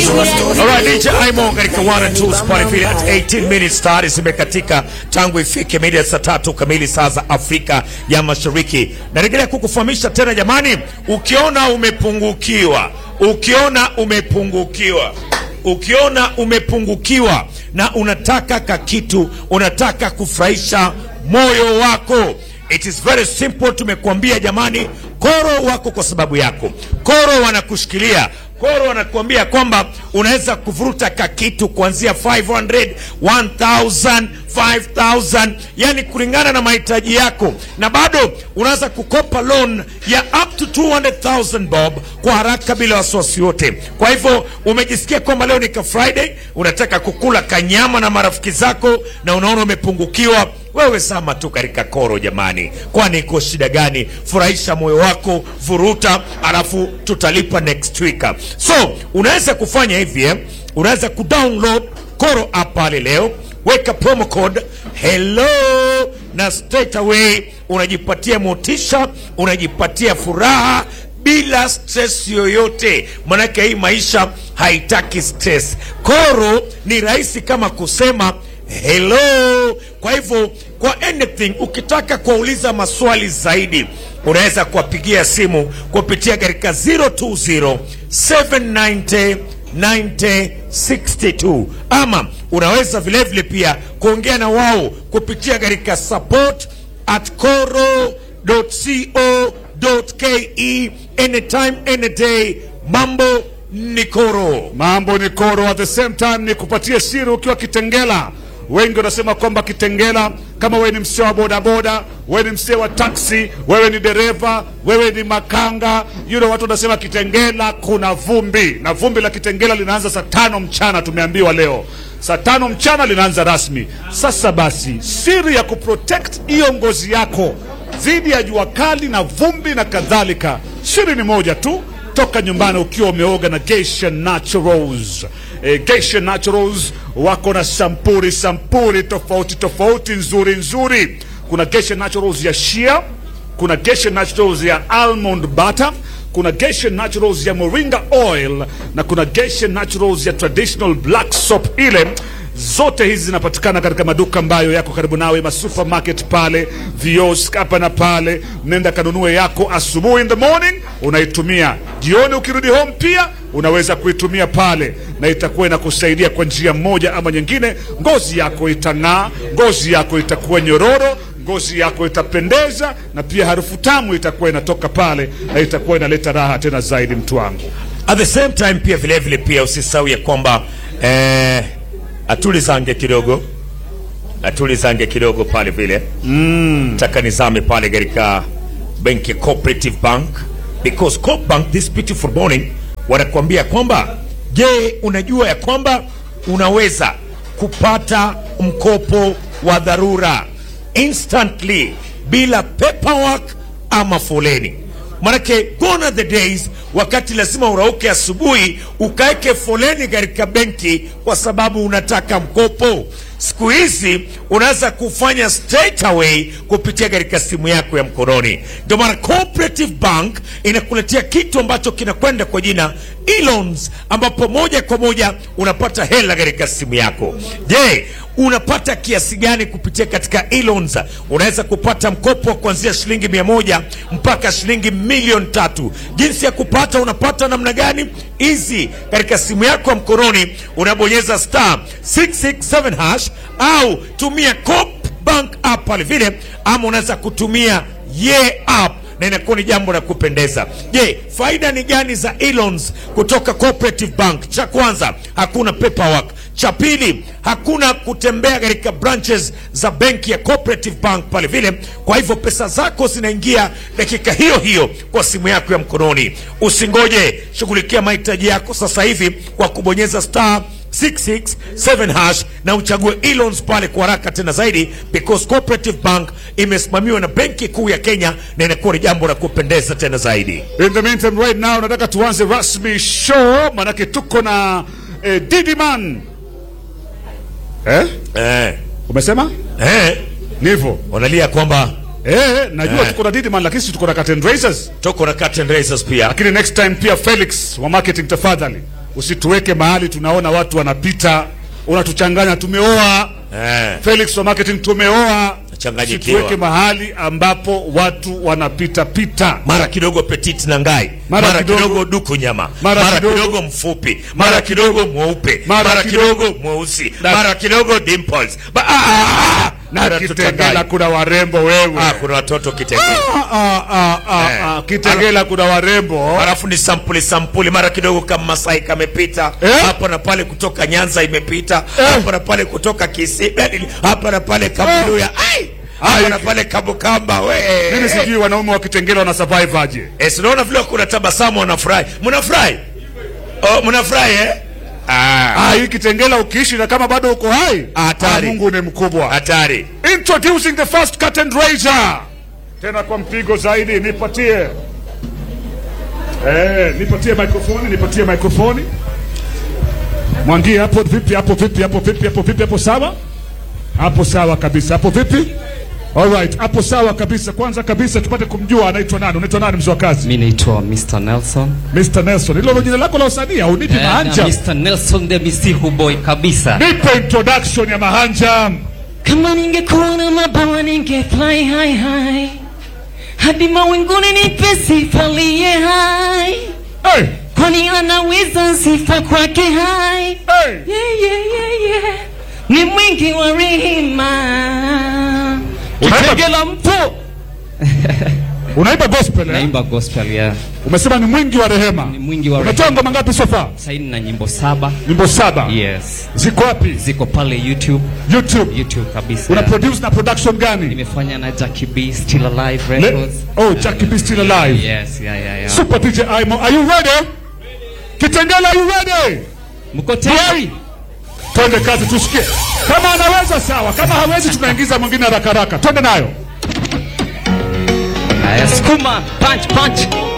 Alright, DJ Aimo katika 1 and 2 spot vile at 18 minutes tayari zimekatika tangu ifike mida ya saa tatu kamili saa za Afrika ya Mashariki. Narejelea kukufahamisha tena jamani, ukiona umepungukiwa, ukiona umepungukiwa, ukiona umepungukiwa na unataka kakitu, unataka kufurahisha moyo wako It is very simple. Tumekuambia jamani, koro wako kwa sababu yako. Koro wanakushikilia Koro wanakuambia kwamba unaweza kuvuruta kakitu kuanzia 500, 1000, 5000, yani kulingana na mahitaji yako, na bado unaweza kukopa loan ya up to 200,000 bob kwa haraka bila wasiwasi wote. Kwa hivyo umejisikia kwamba leo ni ka Friday, unataka kukula kanyama na marafiki zako na unaona umepungukiwa wewe sama tu katika koro jamani, kwani iko shida gani? Furahisha moyo wako, vuruta, alafu tutalipa next week. So unaweza kufanya hivi eh? Unaweza kudownload koro app pale leo, weka promo code hello na straight away unajipatia motisha, unajipatia furaha bila stress yoyote, manake hii maisha haitaki stress. Koro ni rahisi kama kusema hello. Kwa hivyo kwa anything ukitaka kuwauliza maswali zaidi, unaweza kuwapigia simu kupitia katika 020 790 9062 ama unaweza vilevile pia kuongea na wao kupitia katika support at coro.co.ke anytime any day. Mambo ni koro. Mambo ni koro, at the same time ni kupatia siri ukiwa Kitengela. Wengi wanasema kwamba Kitengela, kama wewe ni msee wa bodaboda, wewe ni msee wa taksi, wewe ni dereva, wewe ni makanga, you know, watu wanasema Kitengela kuna vumbi, na vumbi la Kitengela linaanza saa tano mchana. Tumeambiwa leo saa tano mchana linaanza rasmi. Sasa basi, siri ya kuprotect hiyo ngozi yako dhidi ya jua kali na vumbi na kadhalika, siri ni moja tu toka nyumbani ukiwa umeoga na Geisha Naturals. E, Geisha Naturals wako na sampuri sampuri tofauti tofauti nzuri nzuri. Kuna Geisha Naturals ya shea, kuna Geisha Naturals ya almond butter, kuna Geisha Naturals ya moringa oil na kuna Geisha Naturals ya traditional black soap ile zote hizi zinapatikana katika maduka ambayo yako karibu nawe, ma supermarket pale, viosk hapa na pale. Nenda kanunue yako asubuhi, in the morning unaitumia, jioni ukirudi home pia unaweza kuitumia pale, na itakuwa inakusaidia kwa njia moja ama nyingine. Ngozi yako itang'aa, ngozi yako itakuwa nyororo, ngozi yako itapendeza, na pia harufu tamu itakuwa inatoka pale, na itakuwa inaleta raha tena zaidi, mtu wangu. At the same time pia vile vile pia usisahau ya kwamba eh, atulizange kidogo atulizange kidogo pale vile mm. taka nizame pale katika benki ya Cooperative Bank because Coop Bank this beautiful morning wanakuambia kwamba je, unajua ya kwamba unaweza kupata mkopo wa dharura instantly bila paperwork ama foleni Manake gone are the days wakati lazima urauke asubuhi ukaeke foleni katika benki kwa sababu unataka mkopo. Siku hizi unaweza kufanya straight away kupitia katika simu yako ya mkononi. Ndio maana Cooperative Bank inakuletea kitu ambacho kinakwenda kwa jina e-loans, ambapo moja kwa moja unapata hela katika simu yako. Je, unapata kiasi gani kupitia katika e-loans? Unaweza kupata mkopo wa kuanzia shilingi mia moja mpaka shilingi milioni tatu. Jinsi ya kupata, unapata namna gani? Easy, katika simu yako ya mkononi unabonyeza star 667 hash au tumia Coop Bank app pale vile, ama unaweza kutumia ye app na inakuwa ni jambo la kupendeza. Je, faida ni gani za e-loans kutoka Cooperative Bank? Cha kwanza, hakuna paperwork. Cha pili, hakuna kutembea katika branches za benki ya Cooperative Bank pale vile. Kwa hivyo pesa zako zinaingia dakika hiyo hiyo kwa simu yako ya mkononi. Usingoje, shughulikia mahitaji yako sasa hivi kwa kubonyeza star 667 hash na uchague e-loans pale kwa haraka tena zaidi, because Cooperative Bank imesimamiwa na Benki Kuu ya Kenya na inakuwa ni jambo la kupendeza tena zaidi. In the meantime right now nataka tuanze rasmi show, manake tuko na eh, Didiman eh? Eh, Umesema eh, nivo wanalia kwamba eh, najua Eh. tuko na Didiman lakini si tuko na Curtain Raisers, tuko na curtain raisers pia. lakini next time pia Felix wa marketing, tafadhali usituweke mahali tunaona watu wanapita, unatuchanganya. Tumeoa eh, Felix wa marketing, tumeoa. Nachanganyikiwa. Usituweke mahali ambapo watu wanapita pita. mara kidogo petit na ngai Mara mara, kidogo- kidogo, duku nyama Mara mara, kidogo- kidogo, mfupi mara kidogo mweupe Mara mara, kidogo- kidogo, mweusi Na- mara kidogo dimples ba, ah, ah, ah, Na mara Kitengela tutanganya. kuna warembo wewe. ah, kuna watoto Kitengela Ah, ah, ah, ah, Eh. ah. Kitengela kuna warembo. halafu ni sampuli sampuli, mara kidogo kama Masai kamepita Eh? hapa na pale, kutoka Nyanza imepita Eh? hapa na pale, kutoka Kisii yani, hapa na pale Kaburuya ai hapa Ai. na pale Kabukamba we Mimi sijui wanaume wa Kitengela wana survive aje. Eh, sinaona vile kuna tabasamu, wanafurahi. Mnafurahi? Oh, mnafurahi eh? Ah, Ah, hii Kitengela ukiishi na kama bado uko hai, Hatari. ah, Mungu ni mkubwa. hatari. Introducing the first curtain raiser. Tena kwa mpigo zaidi, nipatie eh, nipatie microphone, nipatie microphone. Mwangie hapo vipi, hapo vipi, hapo vipi, hapo vipi, hapo sawa, hapo sawa kabisa, hapo vipi? Alright, hapo sawa kabisa. Kwanza kabisa tupate kumjua anaitwa nani. Unaitwa nani mzee wa kazi? Mi naitwa Mr. Nelson. Mr. Nelson. Hilo ndo jina lako la usanii au nipi Eh, na mahanja? Mr. Nelson the Misihu boy kabisa. Nipe introduction ya mahanja. Kama ningekuwa na mabawa ninge fly high high. Hadi mawinguni nipe sifa liye hai. Hey, Kwani anaweza sifa kwake hai. hey. Yeah, yeah, yeah, yeah. Ni mwingi wa rehema. Unaimba- Kitengela mpo. Unaimba gospel eh? Naimba gospel ya. Umesema ni mwingi wa rehema. Ni mwingi wa Umetoa rehema. ngoma ngapi so far? Saini na nyimbo saba. Nyimbo saba. Yes. Ziko wapi? Ziko pale YouTube. YouTube. YouTube kabisa. Una produce na production gani? nimefanya na Jackie B Still Alive Le- Records. oh, Jackie B still alive. Yes, yeah, yeah, yeah. Super DJ Imo. Are you ready? Kitengela, are you ready? Mko tayari? Twende kazi tusikie. Kama anaweza sawa, kama hawezi tunaingiza mwingine haraka haraka. Twende nayo. Haya, sukuma, punch, punch.